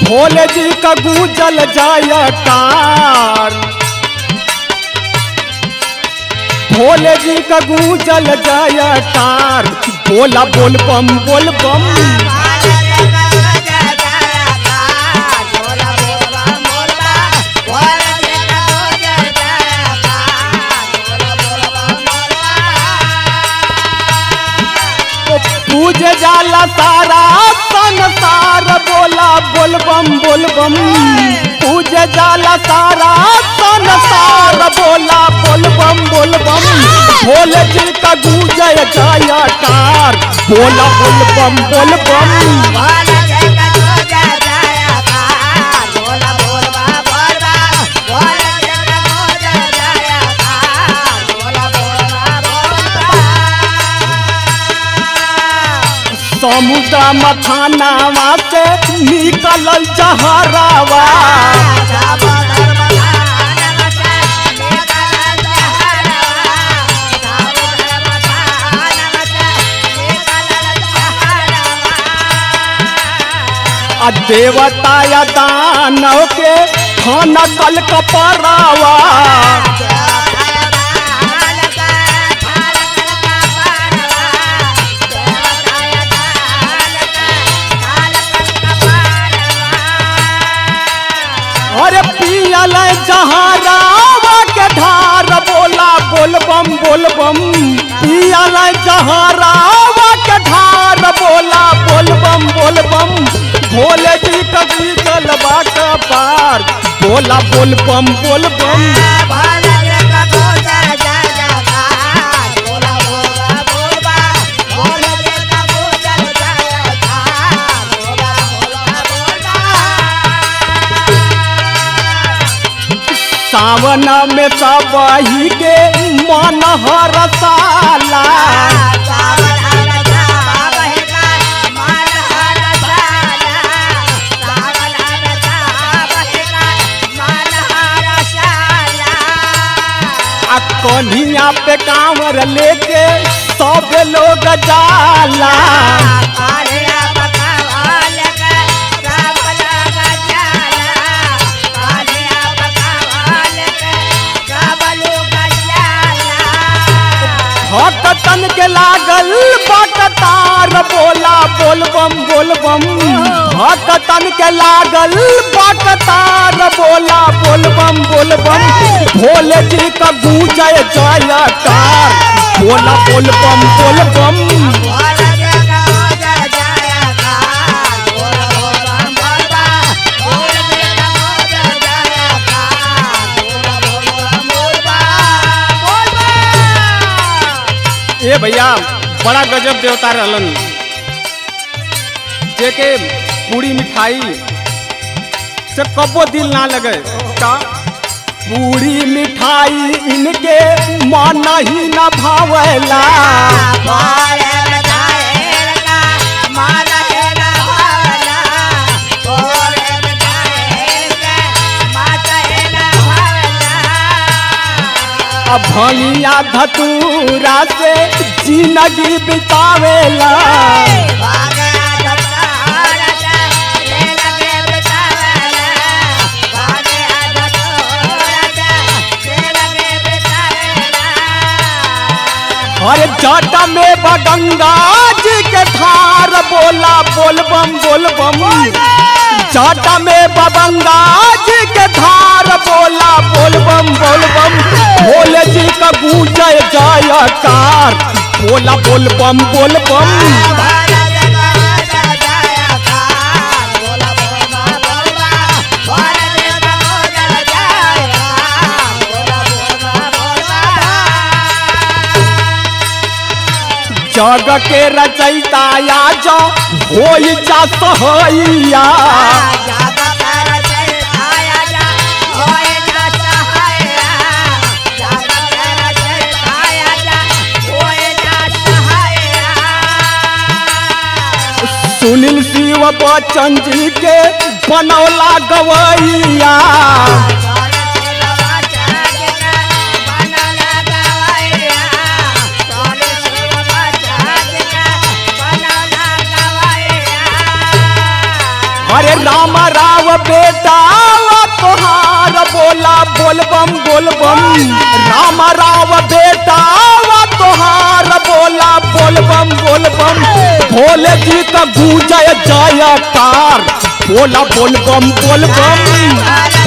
भोले जी का गूंजल जाय कार भोले जी का गूंजल जाय कार बोला बोल बम बोल बम पूज जाला सारा संसार बोला बोल बम बोल बम पूज जाला सारा संसार बोला बोल बम बोल बम भोले जी का गूंजय जाया कार बोला बोल बम बोल बम समुद्र मथानावा से निकलल जहरावा आ देवता या दानव के खाना कल कपरावा अरे पियल जहरावा के धार बोला बोल बम बोल बम पियल जहरावा के धार बोला बोल बम बोल बम भोले जी कभी गलबा का पार बोला बोल बम बोल बम सावन में सब ही के मन हरसाला आ कन्हिया पे कांवर लेके सब लोग जाला भक्तन के लागल बकतार बोला बोल बम बोल बम भक्तन के लागल बकतार बोला बोल बम बोल बम भोले जी का गूंजय जयकार बोला बोल बम बोल बम ए भैया बड़ा गजब देवता रहलन जेके पूरी मिठाई से कबो दिल ना लगे का पूरी मिठाई इनके मन ही न भावेला अब भंगिया धतूरा से जिंदगी बितावेला अरे जट में बगंगा जी के धार बोला बोल बम बोल बम जट में बगंगा जी के धार बोला बोल बम बोल बम भोले जी का गूंजय जयकार बोला बोल बम बोल बम जग के रचयिता या जो हो जा सहैया सुनील शिव बच्चन जी के बनौला गवैया अरे राम राव बेटा तोहार बोला बोलबम बोलबम राम राव बेटा तोहार बोला बोलबम बोलबम भोले जी का गूंजय जयकार बोला बोलबम बोलबम